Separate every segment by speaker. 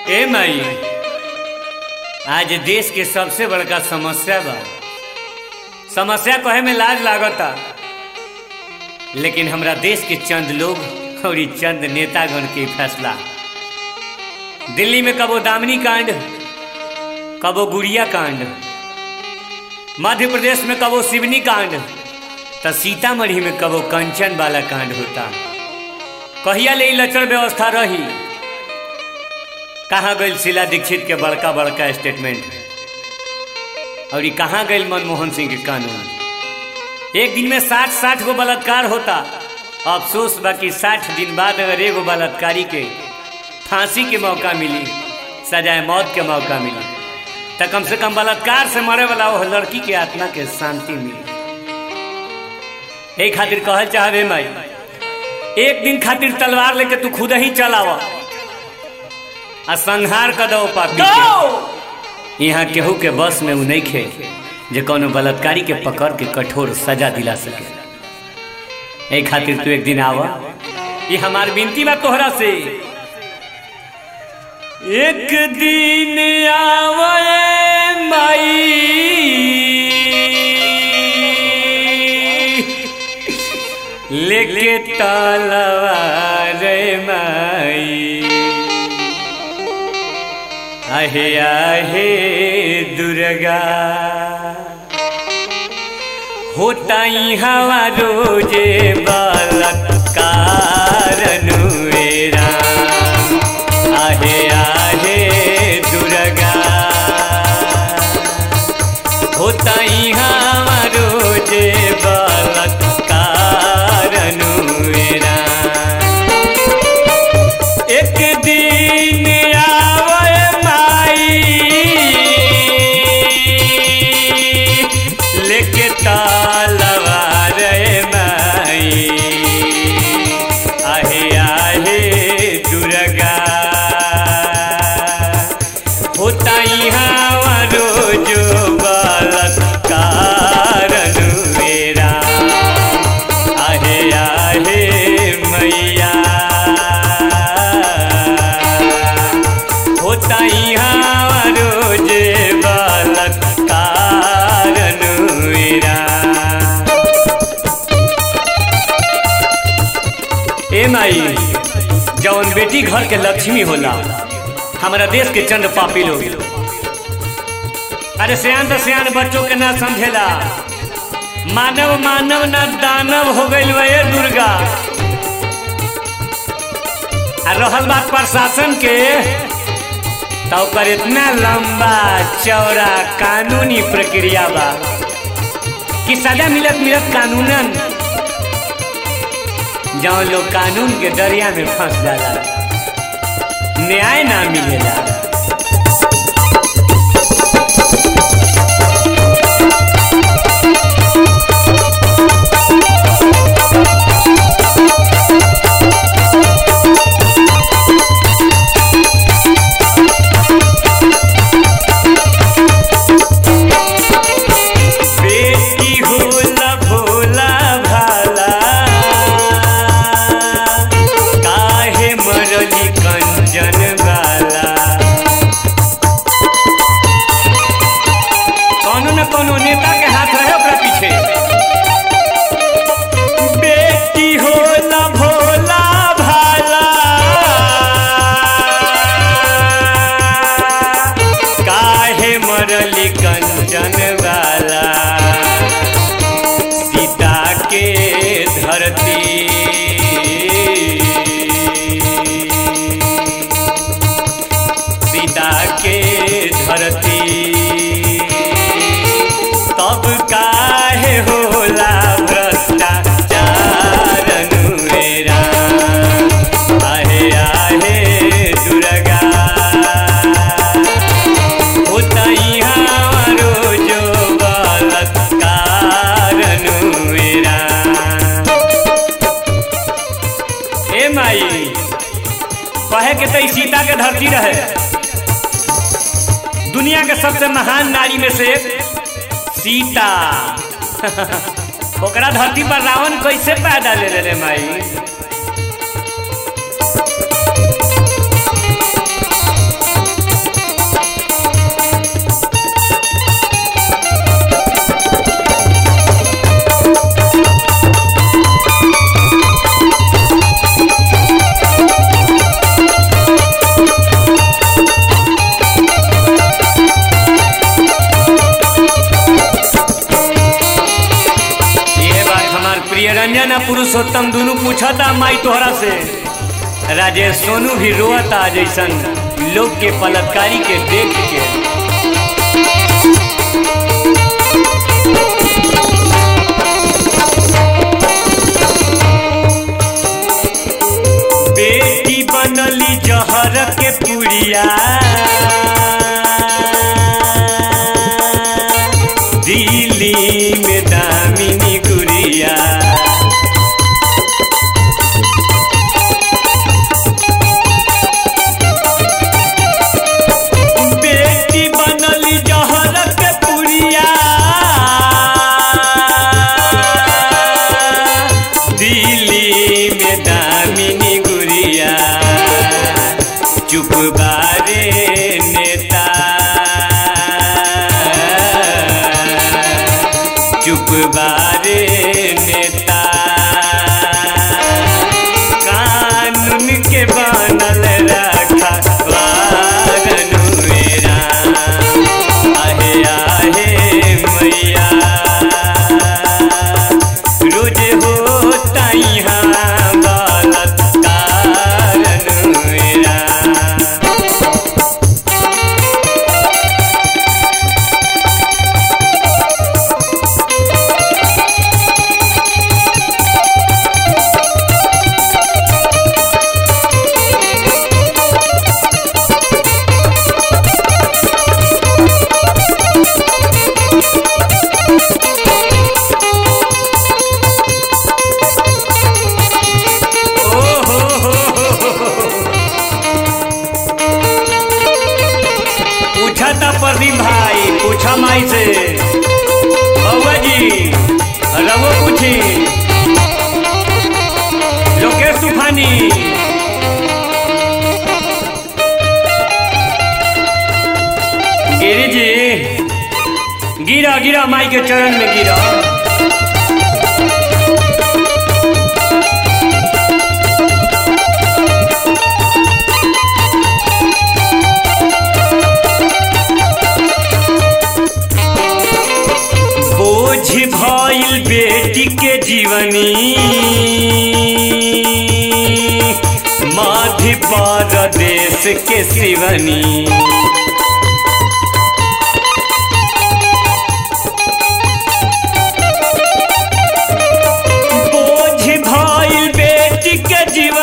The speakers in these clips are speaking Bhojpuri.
Speaker 1: ए माई आज देश के सबसे बड़का समस्या बा समस्या कहे में लाज लागता लेकिन हमरा देश के चंद लोग और ई चंद नेतागण के फैसला दिल्ली में कबो दामिनी कांड कबो गुड़िया कांड मध्य प्रदेश में कबो शिवनी कांड तो सीतामढ़ी में कबो कंचन वाला कांड होता कहिया ले ई लचर व्यवस्था रही कहाँ गई शीला दीक्षित के बड़का बड़का स्टेटमेंट और ये कहाँ गई मनमोहन सिंह के कानून एक दिन में साठ साठ गो बलात्कार होता अफसोस बाकी साठ दिन बाद अगर एगो बलात्कारी के फांसी के मौका मिली सजाए मौत के मौका मिली तो कम से कम बलात्कार से मरे वाला वो लड़की के आत्मा के शांति मिली एक खातिर कहल चाहबे माई एक दिन खातिर तलवार लेके तू खुद ही चलावा आ संहार कर दो पापी के यहाँ केहू के बस में उ नहीं खे जे कोनो बलात्कारी के पकड़ के कठोर सजा दिला सके ए खातिर तू एक दिन आवा ये हमार विनती बा तोहरा से एक दिन आवे माई लेके तलवार माई आहे आहे दुर्गा होता हवा रोजे बलत्कार नुएरा आहे आहे दुर्गा होता हवा रोजे बलत्कार नुएरा एक दिन आवे माई लेके तलवार माई आहे आहे दुर्गा होता यहाँ रोज बलत्कार मेरा आहे आहे मैया होता यहाँ रोज बलत्कार मेरा ए माई जौन बेटी घर के लक्ष्मी होला हमारा देश के चंद पापी लोग अरे सियान तो सियान बच्चों के ना समझेला मानव मानव ना दानव हो गई ये दुर्गा आ रहल बात प्रशासन के तो ओकर इतना लंबा चौड़ा कानूनी प्रक्रिया बा कि सजा मिलत मिलत कानूनन जौन लोग कानून के दरिया में फंस जाला न्याय ना मिलेला बेटी होला भोला भाला काहे मरली कंजन वाला कौनो न कौनो नेता के हाथ रहे ओकरा पीछे बेटी होला भोला भाला काहे मरली कंचन वाला सीता के धरती सीता के धरती तब काहे होला भ्रष्टाचार अनुरेरा आहे आहे दुर्गा होता यहाँ रोजो बलात्कार अनुवेरा ए माई कहे के तो ई सीता के धरती रहे दुनिया के सबसे महान नारी में से एक सीता ओकरा धरती पर रावण कैसे पैदा ले ले रे माई निरंजन आ पुरुषोत्तम दोनों पूछता माई तोहरा से राजेश सोनू भी रोता जैसन लोग के पलटकारी के देख के बेटी बनली जहर के पुड़िया दिल्ली में दामिनी गुड़िया बेटी बनली जहर के पुड़िया दिल्ली में दामिनी गुड़िया चुप बारे नेता चुप बारे नेता कानून के बनल रखा वारनुएरा आहे आहे मैया रोज होता यहाँ बलात्कार अनुएरा ओ हो हो हो हो हो। पूछा था प्रदीप भाई पूछा माई से बउआ जी रवो पूछी लोकेश तूफानी गिरी जी गिरा गिरा माई के चरण में गिरा बोझ भइल बेटी के जीवनी मध्य प्रदेश के शिवनी बोझ भइल बेटी के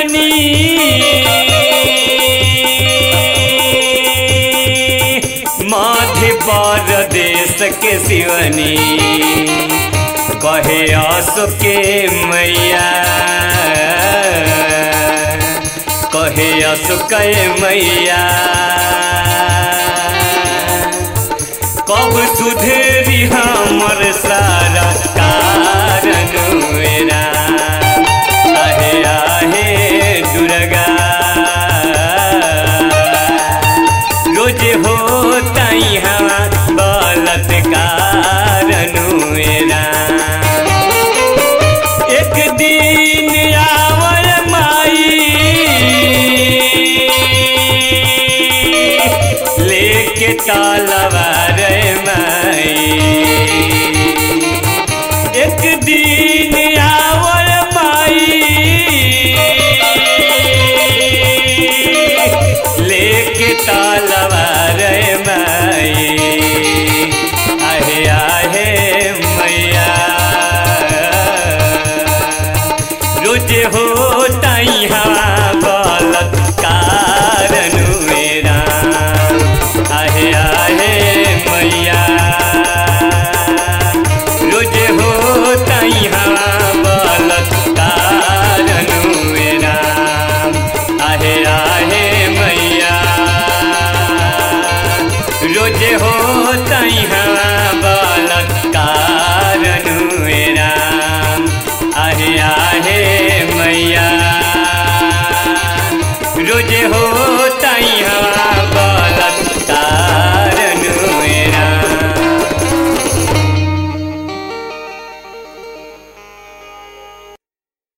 Speaker 1: जीवनी मध्य प्रदेश के शिवनी कहे आसो के मैया कहे आसो के मैया कब सुधेरी हमर सारा कारण मेरा आहे आहे दुर्गा रोज होता यहाँ बलात्कार मेरा एक दिन आवर माई लेके तलवार माई एक दिन आवर माई लेके तलवार माई आहे आहे मैया रोज होता यहाँ बलात्कार मेरा आहे आहे मैया रोज होता यहाँ बलात्कार मेरा आहे आहे मैया रोज होता यहाँ बलात्कार मेरा आहे आहे मैया रोज हो